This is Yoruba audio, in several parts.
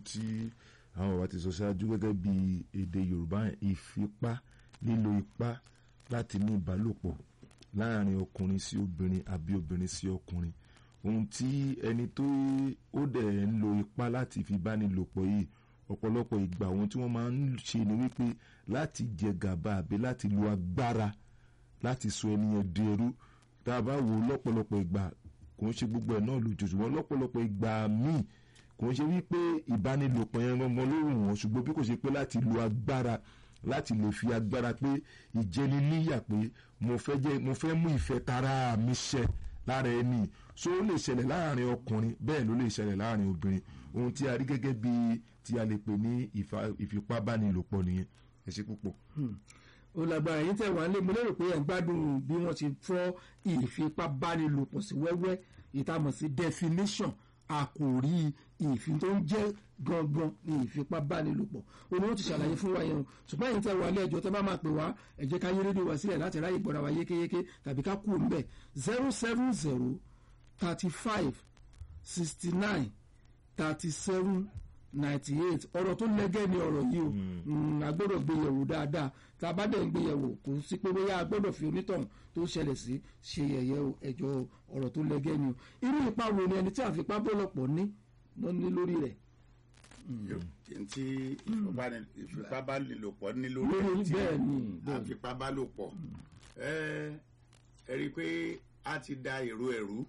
tí àwọn bàbá ti sọ ṣáájú gẹ́gẹ́ bí èdè yorùbá ìfipá lílo ipá láti ní ìbálòpọ̀ láàrin ọkùnrin sí obìnrin àbí obìnrin sí ọkùnrin ohun tí ẹni tó ó dẹ̀ ń lo ipá láti fi báni lòpọ̀ yìí ọ̀pọ̀lọpọ̀ ìgbà ohun tí wọ́n máa ń ṣe ni wípé láti jẹ gàba àbí láti lo agbára láti sọ ẹni yẹn di ẹrú tá a bá wò ó lọ́pọ̀lọpọ̀ ìgbà kò ń ṣe gbogbo ẹ̀ náà lójoojú wọn lọ́pọ̀lọpọ̀ ìgbà míì kò ń ṣe wípé ìbánilòpọ̀ yẹn rán ọmọ lóhùn wọn ṣùgbọ́n bí kò ṣe pé láti lo agbára láti lè fi agbára pé ìjẹniníyà pé mo fẹ́ jẹ́ mo fẹ́ mú ìfẹ́ tara mi ṣẹ lára ẹni so ó lè ṣẹlẹ̀ láàrin ọkùnrin bẹ́ẹ̀ ló lè ṣẹlẹ̀ láàrin obìnrin ohun tí a rí gẹ́gẹ́ bí tí a lè pè ní ìfipábánilòpọ̀ nìyẹn ẹ ṣe púpọ̀. ó lágbára yín tẹ̀ wá lé mo lérò pé ẹ̀ ń gbádùn bí wọ́n ti fọ́ ìfipábánilòpọ̀ sí wẹ́wẹ́ ìtamọ̀ sí definition àkòrí ìfin tó ń jẹ́ gangan ní ìfipábánilòpọ̀ òun ni wọ́n ti ṣàlàyé fún wa yẹn o ṣùgbọ́n ẹ̀yin tẹ́ wà lé ẹjọ́ tẹ́ bá máa pè wá ẹ jẹ́ ká yé rédíò wá sílẹ̀ láti ráyè gbọ́ra wa yékéyéké tàbí ká kú òun bẹ̀ zero seven zero thirty five sixty nine thirty seven ninety eight ọ̀rọ̀ tó lẹ́gẹ́ ni ọ̀rọ̀ yìí o a gbọ́dọ̀ gbé yẹ̀wò dáadáa tá a bá dẹ̀ ń gbé yẹ̀wò kò sí pé bóyá a gbọ́dọ̀ fi onítọ̀hún tó ṣẹlẹ̀ sí ṣe yẹ̀yẹ́ ẹjọ́ ọ̀rọ̀ tó lẹ́gẹ́ ni o irú ipa wo ni ẹni tí àfipá bọ́lọ̀pọ̀ ní ló ní lórí rẹ̀. tí ìfipábánilòpọ̀ ní lórí lórí tí bẹ́ẹ̀ ni bẹ́ẹ̀ ni. àfipábálòpọ̀ ẹ ẹ rí i pé a ti da èrò ẹ̀rú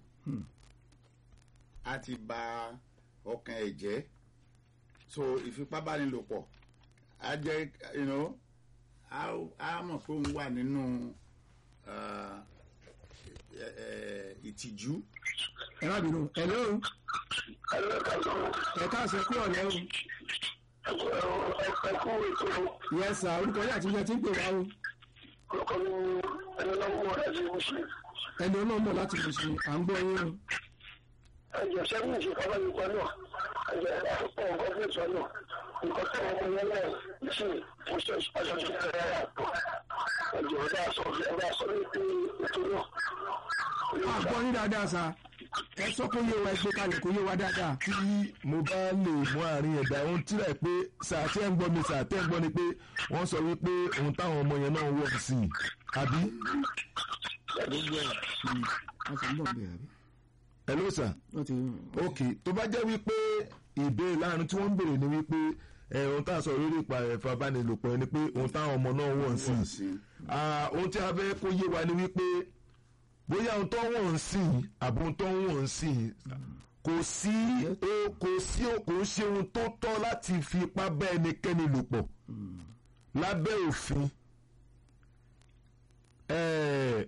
a ti ba ọkàn ẹ̀ jẹ́ so ìfipábánilòpọ̀ a jẹ́ you know, a a mọ̀ pé òun wà nínú ah, ẹ- ẹ- ìtìjú ẹ má bínú ẹ lóhùn ẹ káàsán kúrò lẹ́hùn yẹsà orúkọ yìí àti ìjọ tí ń pè wá o ẹni ọlọ́mọ láti lè ṣe à ń gbọ́ yín o. ẹjọ sẹ́yìn ìṣèkábà nípa náà ẹjọ àpò gọ́ọ̀mẹ̀ntì náà nǹkan tí wọ́n mọ yẹn náà sí ìṣe aṣọ tó kẹrẹ àpò ẹjọ ọ̀dà sọ ọ̀dà sọ wípé ètò náà. a gbọ́ yín dáadáa sa ẹ sọ kó yé wa ẹ gbé kalẹ̀ kó yé wa dáadáa. tí mo bá lè mú àárín ẹ̀dá ohun tí rẹ̀ pé sàtẹ́ ń gbọ́ mi sàtẹ́ ń gbọ́ ni pé wọ́n sọ wípé ohun táwọn ọmọ yẹn náà wọ̀ sí i àbí a sì ń bọ̀ bẹ́ẹ̀ àbí. hello sir wọ́n ti ok tó bá jẹ́ wípé ìbéèrè láàrin tí wọ́n ń béèrè ni wípé ẹ̀ ohun tá a sọ lórí ìpa ẹ̀fọ́ abánilòpọ̀ ni pé ohun táwọn ọmọ náà wọ̀ sí wọ̀ i sí Ah, ohun tí a fẹ́ kó yé wa ni wípé bóyá ohun tó wọ̀n sí i àbí ohun tó wọ̀n sí i kò sí o kò sí o kò ń ṣe ohun tó tọ́ láti fi ipá bá ẹnikẹ́ni lò pọ̀ lábẹ́ òfin Eh,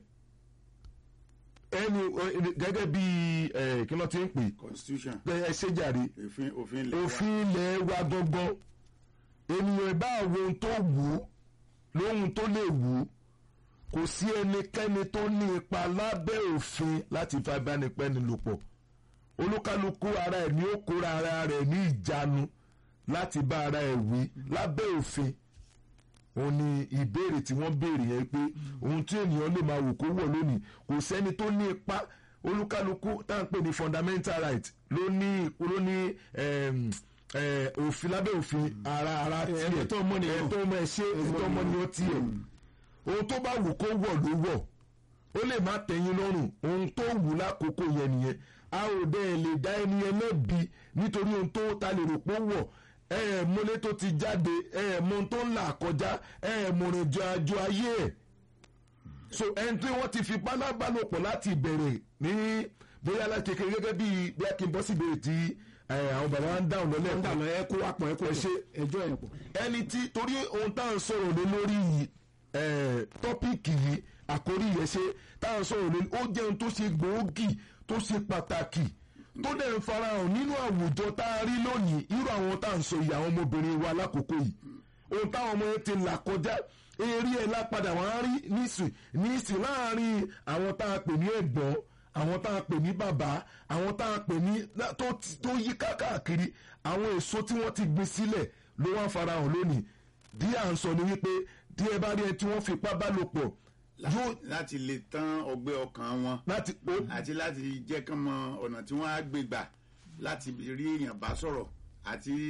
ẹni gẹ́gẹ́ bí eh, kí ló ti ń pè constitution ẹ ṣe jàre òfin òfin ilẹ̀ wa. òfin ilẹ̀ wa gangan ènìyàn bá wo ohun tó wù ú lóhun tó lè wù ú kò sí ẹnikẹ́ni tó ní ipa lábẹ́ òfin láti fa ìbánipẹ́ni lò pọ̀ olúkálukú ara ẹ̀ ní ó kóra ara rẹ̀ ní ìjánu láti bá ara ẹ̀ wí lábẹ́ òfin òun ni ìbéèrè tí wọ́n béèrè yẹn pé ohun tí ènìyàn lè máa wò kó wọ̀ lónìí kò sẹ́ni tó ní ipa olúkálukú tá à ń pè ní fundamental right ló ní ló ní em, eh, òfin lábẹ́ òfin ara ara tiẹ̀ ẹ̀tọ́ ọmọnìyàn. ẹ̀tọ́ ọmọ ẹ̀ ṣe ẹ̀tọ́ ọmọnìyàn tiẹ̀ ohun tó bá wù kó wọ̀ ló wọ̀ ó lè má tẹ̀yìn lọ́rùn ohun tó wù lákòókò yẹn nìyẹn a ò dẹ́ ẹ̀ lè dá ẹni yẹn lẹ́bi nítorí ohun tó ta lè rò pé ó wọ̀ ẹ ẹ̀ mọ́lé tó ti jáde ẹ ẹ̀ mọ ohun tó ń là kọjá ẹ ẹ̀ mọ̀rìn jọ àjọ ayé ẹ̀ so ẹni tí wọ́n ti fi pálábálòpọ̀ láti ìbẹ̀rẹ̀ ní bóyá láti kékeré gẹ́gẹ́ bí bí a kì í bọ́ sí ìbéèrè tí eh, àwọn bàbá wa ń dáhùn lọ́lẹ́ ń dà lọ ẹ kó wá pọ̀ ẹ kó Ẹ ṣe. ẹjọ́ ẹ̀ pọ̀. ẹni tí torí ohun tá à ń sọ̀rọ̀ lé lórí yìí eh, tọ́píìkì yìí àkórí yẹn ṣe tá à ń sọ̀rọ̀ lé ó jẹ́ ohun tó ṣe gbòógì tó ṣe pàtàkì tó dẹ̀ ń farahàn nínú àwùjọ tá a rí lónìí irú àwọn tá à ń sọ yìí àwọn ọmọbìnrin wa lákòókò yìí ohun táwọn ọmọ yẹn ti là kọjá eré ẹ̀ lápadà wọ́n á rí nísìn nísìn láàárín àwọn tá a pè ní ẹ̀gbọ́n àwọn tá a pè ní bàbá àwọn tá a pè ní tó tó yí káàkiri àwọn èso tí wọ́n ti gbin sílẹ̀ ló wá farahàn lónìí díẹ̀ à ń sọ ni wípé díẹ̀ bá rí ẹ tí wọ́n fipá bá lò pọ̀ yóò láti lè tán ọgbẹ́ ọkàn wọn láti ó àti láti jẹ́ kán mọ ọ̀nà tí wọ́n á gbé gbà láti rí èèyàn bá sọ̀rọ̀ àti